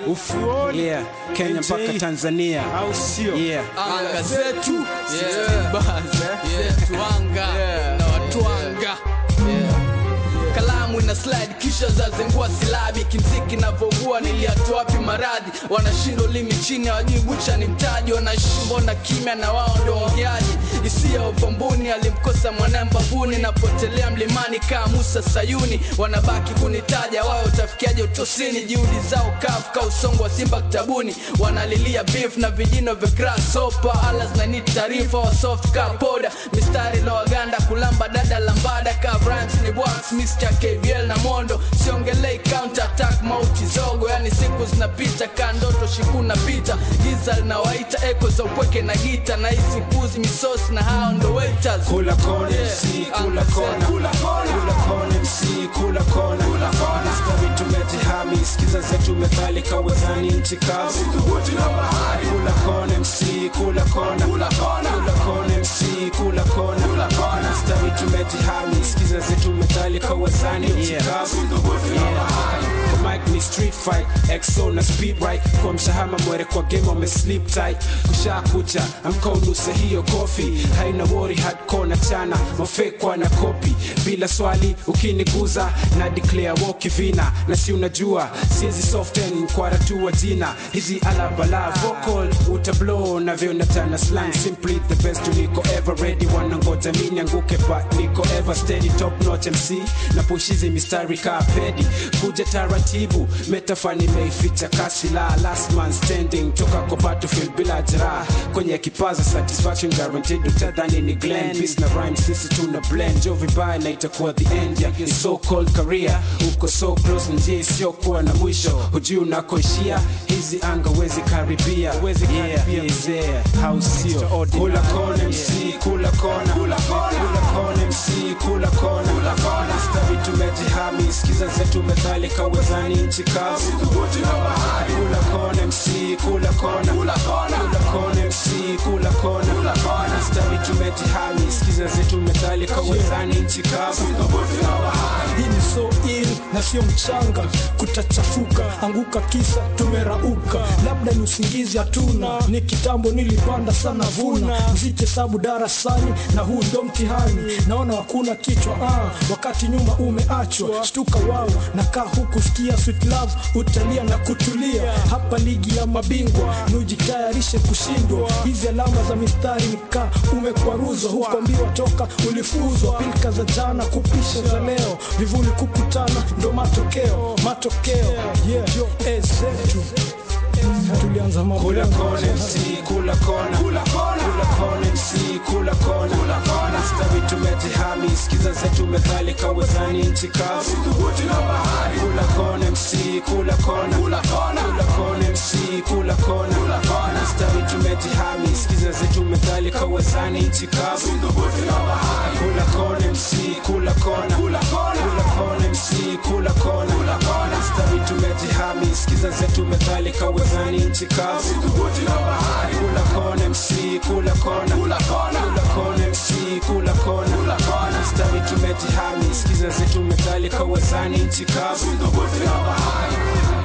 ufuoni yeah kenya NJ, mpaka tanzania au sio yeah anga zetu Yeah. Yeah, tuanga na watwanga kalamu ina slide kisha zazengua silabi kimziki navyougua niliatoa wapi maradhi wanashindwa limi chini hawajui bucha ni mtaji wanashimbo na kimya na wao ndo ongeaji hisia upombuni alimkosa mwanae mbavuni napotelea mlimani kaa musa sayuni wanabaki kunitaja wao utafikiaje utosini juhudi zao kafka usongo wa simba kitabuni wanalilia beef na vijino vya grasshopper ala zinaniti taarifa wa soft ka poda mistari na waganda kulamba dada lambada ka rhymes ni wax Mr. KVL na mondo siongelei counter attack mauti zogo yani siku zinapita ka ndoto shiku napita giza linawaita eko za upweke na gita na hisi puzi misosi na hao ndo waiters kula kona Yeah, MC kula anga kona zetu. kula kona MC kula kona kula kona stawi tumetihami sikiza zetu methali kawezani nchi kavu kula kona MC kula kona kula kona MC kula kona kula kona stawi tumetihami sikiza zetu methali kawezani nchi kavu kwa mic ni street fight exo na speed right kwa mshahama mwere kwa game wame sleep tight kusha kucha amka unuse hiyo kofi haina wori hardcore na chana mafekwa na kopi bila swali ukiniguza na declare woki vina na si unajua siezi soften mkwara tu wa jina hizi alabala vocal utablow na vyo natana slang simply the best niko ever ready wanangoja mini anguke but niko ever steady top notch MC na push hizi mistari kaa pedi kuja taratibu metafani meificha kasi la last man standing toka kwa battlefield bila jeraha kwenye kipaza satisfaction guaranteed utadhani ni glen peace na rhyme sisi tuna blend jo vibaya na itakuwa the end ya your so called career uko so close njia isiyokuwa na mwisho hujui unakoishia hizi anga wezi karibia wezi karibia mzee hausio kula kona MC kula kona kula kona MC kula kona kula kona stawi tumejihami sikiza zetu methali kawezani nchi kavu kula kona MC kula kona kula kona MC kula kona kula kona stawi tumejihami sikiza zetu methali kawezani nchi kavu hii ni so ill na sio mchanga kutachafuka anguka kisa tumerauka labda ni usingizi hatuna ni kitambo nilipanda sana vuna mziki sabu darasani na huu ndo mtihani naona hakuna kichwa ah, wakati nyuma umeachwa shtuka wao nakaa huku sikia sweet love utalia na kutulia hapa ligi ya mabingwa nujitayarishe kushindwa hizi alama za mistari nikaa umekwaruzwa hukwambiwa toka ulifuzwa pilka za jana kupisha za leo vivuli kukutana ndo matokeo matokeo yeah. Eh, zetu tulianza mambo kula yangu. kona MC kula kona kula kona MC kula kona kula kona stawi tumejihami sikiza zetu methali kawezani nchi kavu kula kona MC kula kona kula kona MC kula kona kula kona stawi tumejihami sikiza zetu methali kawezani nchi kavu kula kona MC kula kona kula kona MC kula kona kula kona stawi tumejihami sikiza zetu methali kawezani nchi kavu kula kona MC kula kona kula kona MC kula kona kula kona stawi tumejihami sikiza zetu methali kawezani nchi kavu